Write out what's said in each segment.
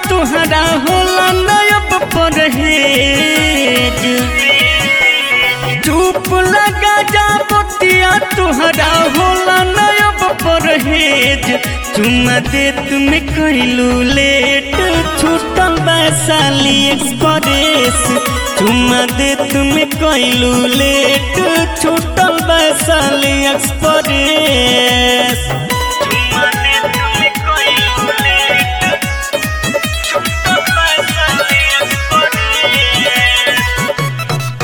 तुहरा होला नयब परहेज चुप लगा जा बतिया तुहरा होला नयब परहेज चुम्मा दे तुम्हें कैलू लेट छूटल वैशाली एक्सप्रेस चुम्मा दे तुम्हें कैलू लेट छूटल वैशाली एक्सप्रेस चुम्मा दे तुम्हें कैलू लेट छूटल वैशाली एक्सप्रेस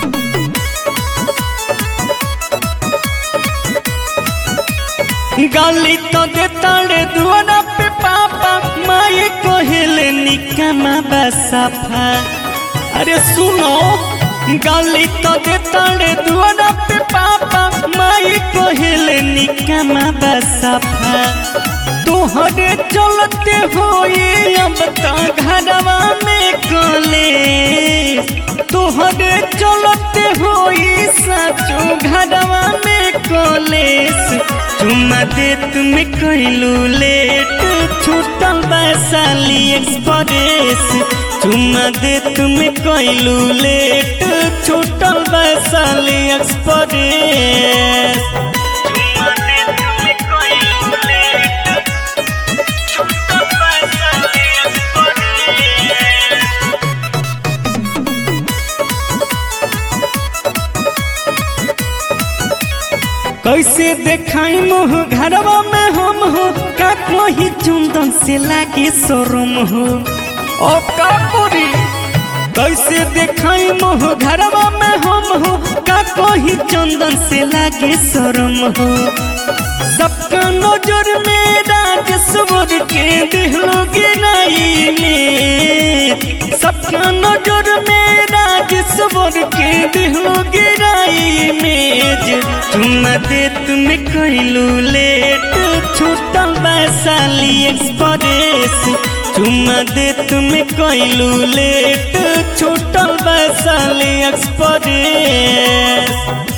गाली तो देता रे दुआरा पे पापा माए कोहेले निकमा बसफा अरे सुनो गाली तो देता रे दुआरा पे पापा माए कोहेले निकमा बसफा तोहरे चलते होई अब तो घरवा में कले तोहरे चलते होई सचो घरवा में कॉलेज चुम्मा दे तुम्हें कैलू लेट छूटल वैशाली एक्सप्रेस चुम्मा दे तुम्हें कैलू लेट छूटल वैशाली एक्सप्रेस चुम्मा दे तुम्हें कैलू लेट छूटल वैशाली एक्सप्रेस कैसे देखाई मोह घरवा में हम हो का कोही चुंदन से लागे शोरूम हो ओ का पूरी कैसे देखाई मोह घरवा में हम हो का कोही चंदन से लागे शोरूम हो सबका नजर में राजस्वर के दिलोगे नहीं में सबका नजर में राजस्वर के दिलोगे नहीं में चुम्मा दे तुम्हें कैलू लेट छूटल वैशाली एक्सप्रेस चुम्मा दे तुम्हें कैलू लेट छूटल वैशाली एक्सप्रेस